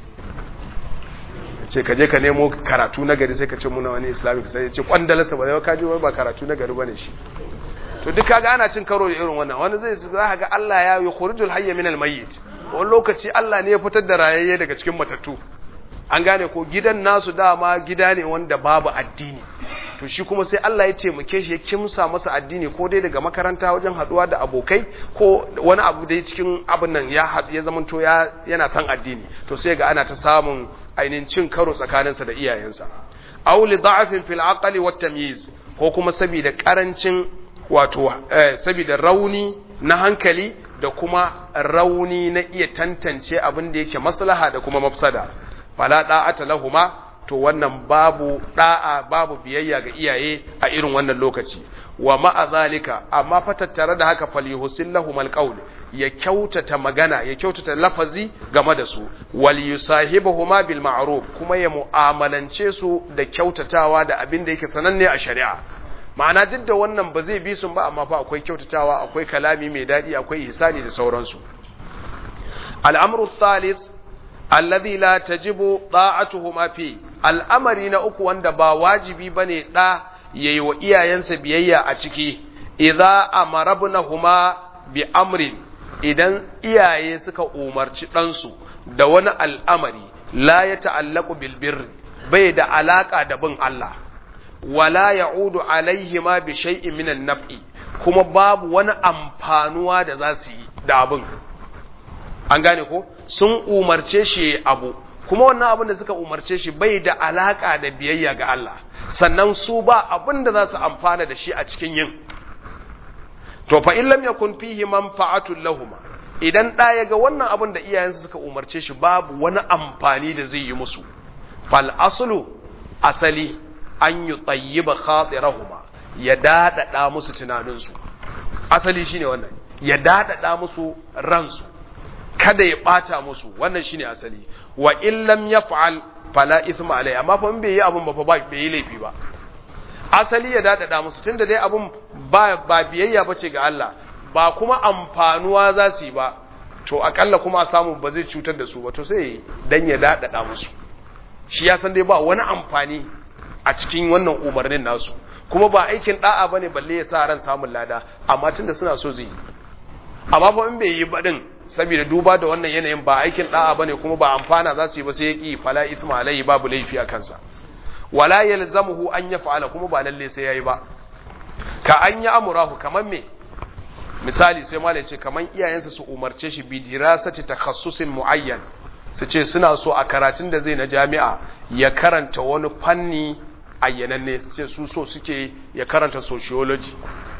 ce ka je ka nemo karatu na gari sai ka ce muna wani islamic sai ce kwandalarsa ba zai ka je ba karatu na gari bane shi to duk kaga ana cin karo da irin wannan wani zai za ka ga Allah ya yukhrijul hayya minal mayyit wani lokaci Allah ne ya fitar da rayayye daga cikin matattu an gane ko gidan nasu dama gida ne wanda babu addini to shi kuma sai Allah ya taimake shi ya kimsa masa addini ko dai daga makaranta wajen haduwa da abokai ko wani abu dai cikin abin nan ya ya zamanto ya yana son addini to sai ga ana ta samun ainihin cin karo tsakaninsa da iyayensa aw li da'afin fil aqli wat tamyiz ko kuma saboda karancin wato saboda rauni na hankali da kuma rauni na iya tantance abin da yake maslaha da kuma mafsada fala da'ata lahuma to wannan babu da'a babu biyayya ga iyaye a irin wannan lokaci wa ma'a zalika amma fa tattare da haka falyuhsil lahumal qawl ya kyautata magana ya kyautata lafazi game da su wal yusahibuhuma bil ma'ruf kuma ya mu'amalance su da kyautatawa da abin da yake sananne a shari'a ma'ana duk da wannan ba zai bi su ba amma fa akwai kyautatawa akwai kalami mai dadi akwai ihsani da sauransu al'amru thalith alladhi la tajibu da'atuhuma fi al'amari na uku wanda ba wajibi bane da yayi wa iyayensa biyayya a ciki idza amarabnahuma bi amrin idan iyaye suka umarci ɗansu da wani al'amari la ya ta'allaku bilbirri bai da alaƙa da bin Allah, wala ya udu alaihima bi shay'in minan naf'i kuma babu wani amfanuwa da za su yi da abin. An gane ko? Sun umarce shi abu, kuma wannan abin da suka umarce shi bai da alaƙa da biyayya ga Allah, sannan su ba abin da za su amfana da shi a cikin yin. to fa in lam yakun fihi manfa'atun lahuma idan da ya ga wannan abin da iyayensa suka umarce shi babu wani amfani da zai yi musu fal aslu asali an yi tayyiba khatirahuma ya dadada musu tunaninsu asali shine wannan ya dadada musu ransu kada ya bata musu wannan shine asali wa in lam yaf'al fala ithma alai amma fa in bai yi abin ba fa bai yi laifi ba asali ya dadada musu tunda dai abun ba ba biyayya bace ga Allah ba kuma amfanuwa za su yi ba to akalla kuma a samu ba zai cutar da su ba to sai dan ya dadada musu shi ya san dai ba wani amfani a cikin wannan umarnin nasu kuma ba aikin da'a bane balle ya sa ran samun lada amma tunda suna so zai yi amma fa in bai yi ba din saboda duba da wannan yanayin ba aikin da'a bane kuma ba amfana za su yi ba sai ya ki fala isma alai babu laifi a kansa wala yalzamuhu an yaf'ala kuma ba lalle sai yayi ba ka an yi amurahu kaman me misali sai malai ce kaman iyayensa su umarce shi bi dirasati takhassusin muayyan su ce suna so a karatun da zai na jami'a ya karanta wani fanni ayyananne su ce su so suke ya karanta sociology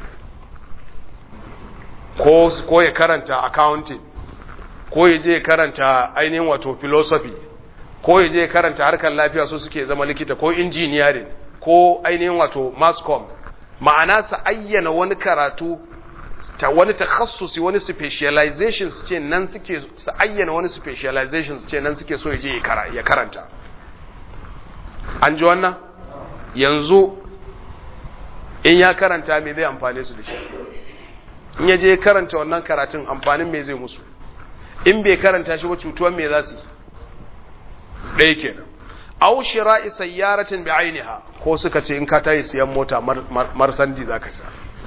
ko ko ya karanta accounting ko ya je ya karanta ainihin wato philosophy ko ya je karanta harkar lafiya so suke zama likita ko engineering ko ainihin wato mascom ma'ana su ayyana wani karatu ta wani takhassusi wani specialization su ce nan suke su ayyana wani specialization su ce nan suke so ya je ya karanta an ji wannan yanzu in ya karanta me zai amfane su da shi in ya je karanta wannan karatun amfanin me zai musu in bai karanta shi ba cutuwan me za su yi ɗaya kenan aw shira'i sayyaratin bi'ainiha ko suka ce in ka tayi siyan mota marsandi zaka sa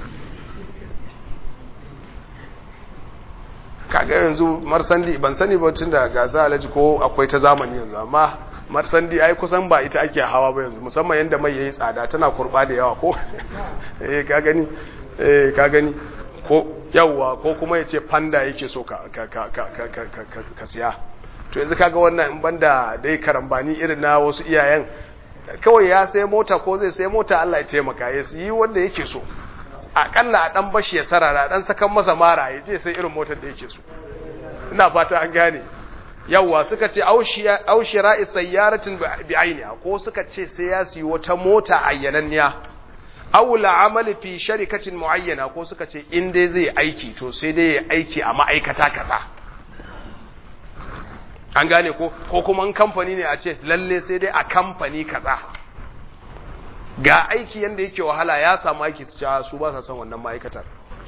kaga yanzu marsandi ban sani ba tunda gasa alaji ko akwai ta zamani yanzu amma marsandi ai kusan ba ita ake hawa ba yanzu musamman yanda mai yayi tsada tana kurba da yawa ko eh ka gani eh ka gani ko yawa ko kuma yace panda yake so ka ka ka ka ka siya to yanzu kaga wannan in banda dai karambani irin na wasu iyayen kawai ya sai mota ko zai sai mota Allah ya taimaka ya yi wanda yake so akalla a dan bashi ya sarara dan sakan masa mara ya je sai irin motar da yake so ina fata an gane yawwa suka ce aushira sayyaratin bi ainiha ko suka ce sai ya siyi wata mota ayyananniya aw amali fi sharikatin muayyana ko suka ce in dai zai aiki to sai dai ya aiki a ma'aikata kaza an gane ko ko kuma in kamfani ne a ce lalle sai dai a kamfani kaza ga aiki yanda yake wahala ya samu aiki su ci su ba sa son wannan ma'aikatar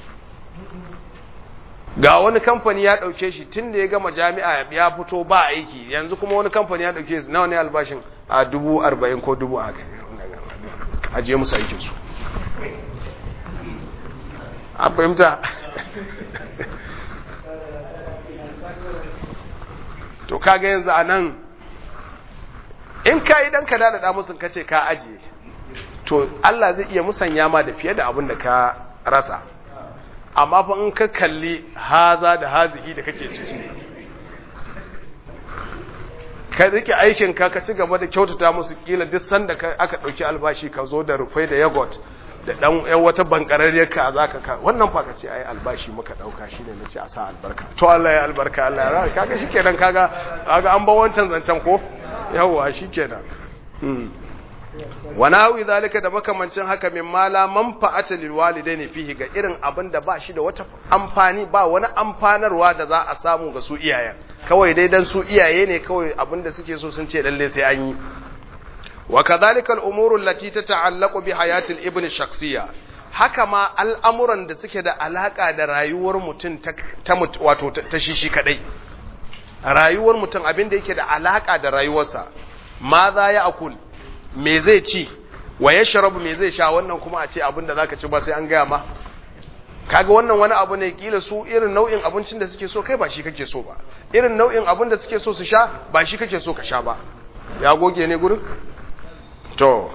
ga wani kamfani ya dauke shi tun da ya gama jami'a ya fito ba aiki yanzu kuma wani kamfani ya dauke shi nawa ne albashin a dubu arba'in ko dubu a ajiye musu aikin su an fahimta to kaga yanzu a nan in ka idan ka dada musu ka ce ka ajiye to Allah zai iya musanya ma da fiye da abin da ka rasa amma fa in ka kalli haza da hazihi da kake ciki ka rike aikin ka ka ci gaba da kyautata musu kila duk sanda aka dauki albashi ka zo da rufai da yogurt da dan yan wata bankararriyar ka zaka ka wannan fa ka ce ai albashi muka dauka shine nace a sa albarka to Allah ya albarka Allah ya raka kaga shikenan kaga kaga an ba wancan zancen ko yawa shikenan hmm wa nawi zalika da makamancin haka min mala manfa'ata lil walidaini fihi ga irin abin da ba shi da wata amfani ba wani amfanarwa da za a samu ga su iyayen kawai dai dan su iyaye ne kawai abin da suke so sun ce lalle sai an yi wa kadhalika al umuru allati tata'allaqu bi hayati al ibn shakhsiyya haka ma al'amuran da suke da alaka da rayuwar mutum ta wato ta shishi kadai rayuwar mutum abin da yake da alaka da rayuwarsa ma za ya akul me zai ci wa ya sharabu me zai sha wannan kuma a ce abin da zaka ci ba sai an gaya ma kaga wannan wani abu ne kila su irin nau'in abincin da suke so kai ba shi kake so ba irin nau'in abin da suke so su sha ba shi kake so ka sha ba ya goge ne gurin to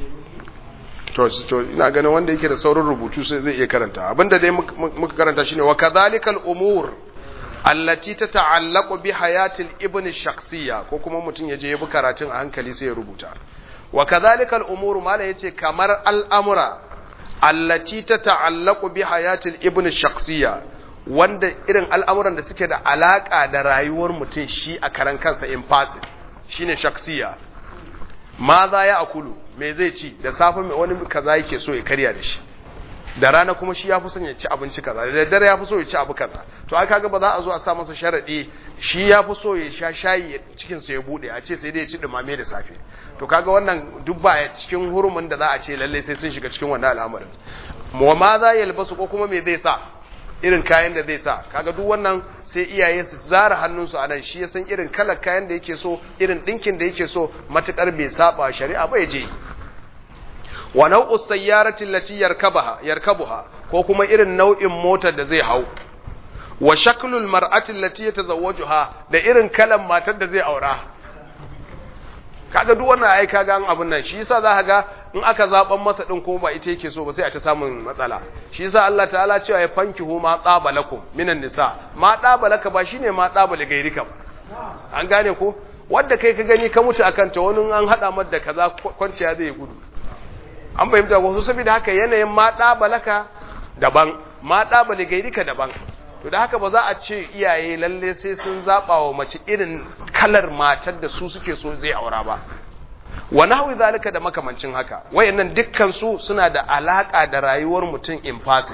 to to ina ganin wanda yake da saurin rubutu sai zai iya karanta abinda dai muka karanta shine wa kadhalikal umur allati tata'allaqu bi hayatil ibn shakhsiyya ko kuma mutum ya je ya bi karatun a hankali sai ya rubuta wa kadhalikal umuru mala yace kamar al'amura allati tata'allaqu bi hayatil ibn shakhsiyya wanda irin al'amuran da suke da alaka da rayuwar mutum shi a karan kansa in person shine shakhsiyya ma za ya akulu me zai ci da safe wani kaza yake so ya karya da shi da rana kuma shi ya fi son ya ci abinci kaza da daddare ya fi so ya ci abu kaza to ai kaga ba za a zo a sa masa sharadi shi ya fi so ya sha shayi cikin sa ya bude a ce sai dai ya ci dumame da safe to kaga wannan duk ba cikin hurumin da za a ce lalle sai sun shiga cikin wannan al'amarin mu ma za ya albasu ko kuma me zai sa irin kayan da zai sa kaga duk wannan sai iyaye su zara hannunsu a nan shi ya san irin kalar kayan da yake so irin dinkin da yake so matukar bai saba shari'a ba ya je wa nau'u sayyarati allati yarkabaha yarkabuha ko kuma irin nau'in motar da zai hau wa shaklul mar'ati allati yatazawwajuha da irin kalan matar da zai aura kaga duk wannan ai kaga an abun nan shi yasa za ga in aka zaban masa din ko ba ita yake so ba sai a ta samun matsala shi yasa Allah ta'ala cewa ya fankihu ma tsabalakum minan nisa ma tsabalaka ba shine ma tsabali gairika ba an gane ko wanda kai ka gani ka mutu akan ta wani an hada mata da kaza kwanciya zai gudu an fahimta ko saboda haka yanayin ma tsabalaka daban ma tsabali gairika daban to da haka ba za a ce iyaye lalle sai sun zaba wa mace irin kalar matar da su suke so zai aura ba wa nahwi zalika da makamancin haka wayannan dukkan su suna da alaka da rayuwar mutum in person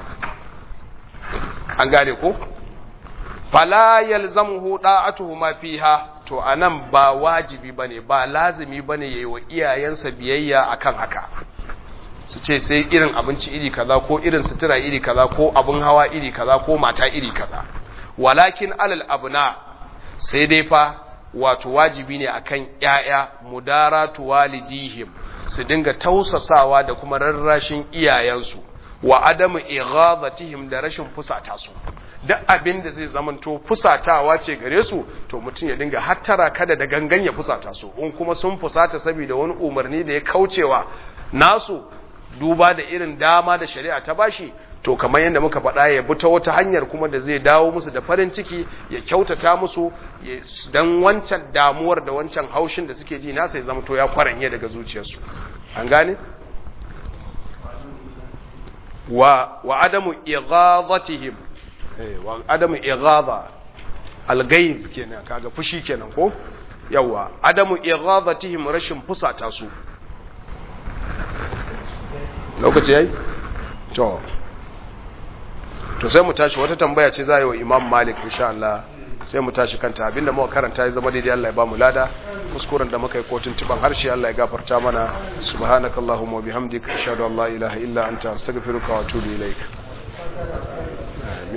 an gane ko fala yalzamuhu da'atuhu ma fiha to anan ba wajibi bane ba lazimi bane yayi wa iyayensa biyayya akan haka su ce sai irin abinci iri kaza ko irin sutura iri kaza ko abin hawa iri kaza ko mata iri kaza walakin alal abuna sai dai fa wato wajibi ne akan ƴaƴa mudaratu walidihim su dinga tausasawa da kuma rarrashin iyayensu wa adamu ighadatihim da rashin fusata su duk abin da zai zamanto fusatawa ce gare su to mutum ya dinga hattara kada da gangan ya fusata su in kuma sun fusata saboda wani umarni da ya kaucewa nasu duba da irin dama da shari'a ta bashi to kamar yadda muka faɗa ya bi ta wata hanyar kuma da zai dawo musu da farin ciki ya kyautata musu don wancan damuwar da wancan haushin da suke ji nasa ya zama to ya kwaranye daga zuciyarsu an gane wa wa adamu ighadatihim eh wa adamu ighadha alghayz kenan kaga fushi kenan ko yawa adamu ighadatihim rashin fusata su lokaci yayi to to sai mu tashi wata tambaya ce za yi wa imam malik insha Allah sai mu tashi kanta abinda muka karanta ya zama daidai Allah ya ba mu lada kuskuren da muka yi kotun tiban harshe Allah ya gafarta mana subhanakallahumma wa bihamdika ashhadu an la ilaha illa anta astaghfiruka wa atubu ilaik